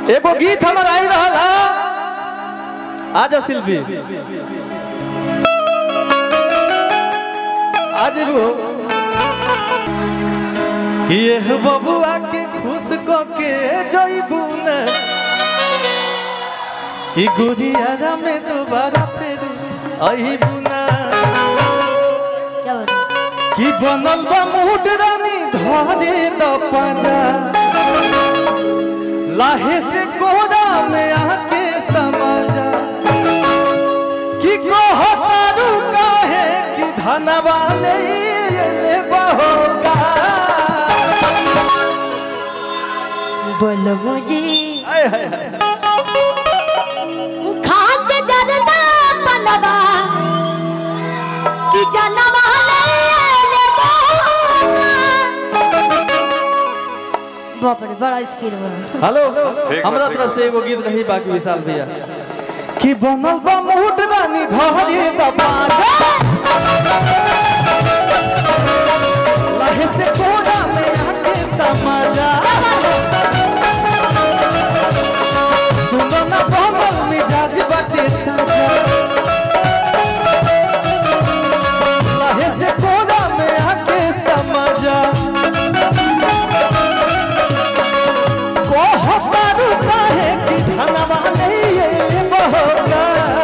एगो गीत हमर आई रहल है आजा शिल्पी आज वो कि एह बबुआ के खुश क के जइबू न कि गुरिया में दोबारा फिर अइबू ना क्या बोल कि बनल बा मूड रानी धरे द पाजा लाहे से कोरा में आके समाजा कि कहतारू काहे कि धनवा ले ले बहोगा बोलो मुझे आय हाय हाय खात जरदा पलवा कि जनवा ले बाप रे बड़ा स्पीड बड़ा हेलो ठीक हमरा बा, ठीक तरफ से एगो गीत रही बाकी विशाल भैया कि बनल बा मूड रानी धरे द पाजा लाहे से कोरा में आके समाजा सुनो ना बनल मिजाज बाटे साजा लाहे से कोरा में आके समाजा कहतारू काहे कि धनवा लइए बहोगा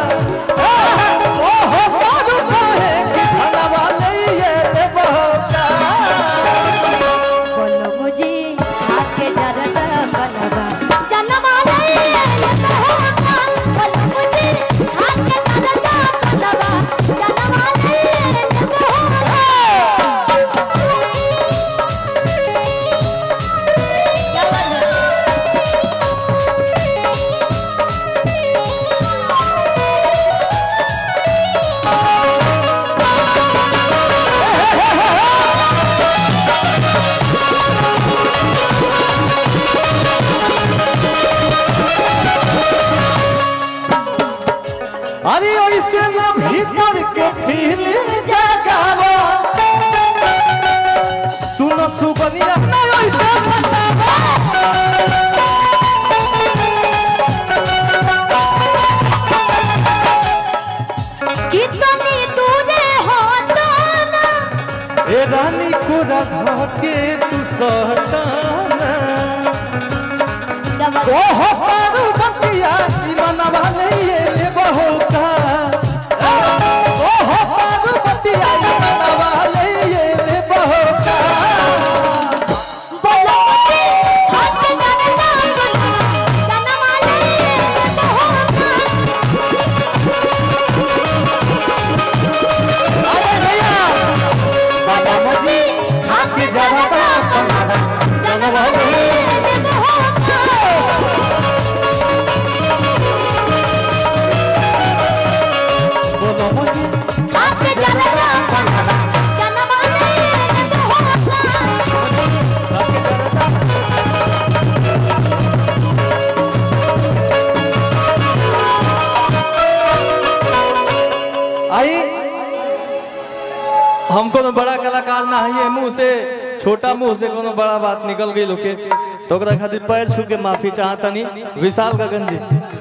कहतारू काहे कि धनवा लइए बहोगा बोलो मुझे खात जरदा पलवा जनवा ले बोलो मुझे खात जरदा पलवा जनवा ले अरे ऐसे ना भीतर के फीलिंग जगावा सुनो सुबनिया ना ऐसे सतावा कितनी दूरे हो तो ना ए रानी को रखा के तू सहटाना जब ओहो पारू बतिया मनवा लइए ले बहोगा ओहो पारू बतिया मनवा लइए ले बहोगा बोलो हाथ जरदा जनवा ले अरे भैया बाबा मोजी हाथ के जवाबा जनवा ले बोलो मोजी हाथ जरदा जनवा आई हम कोनो बड़ा कलाकार ना है मुंह से छोटा मुंह से कोनो बड़ा बात निकल गई लोके तो ओकरा खातिर पैर छू के माफी चाहतनी विशाल गगन जी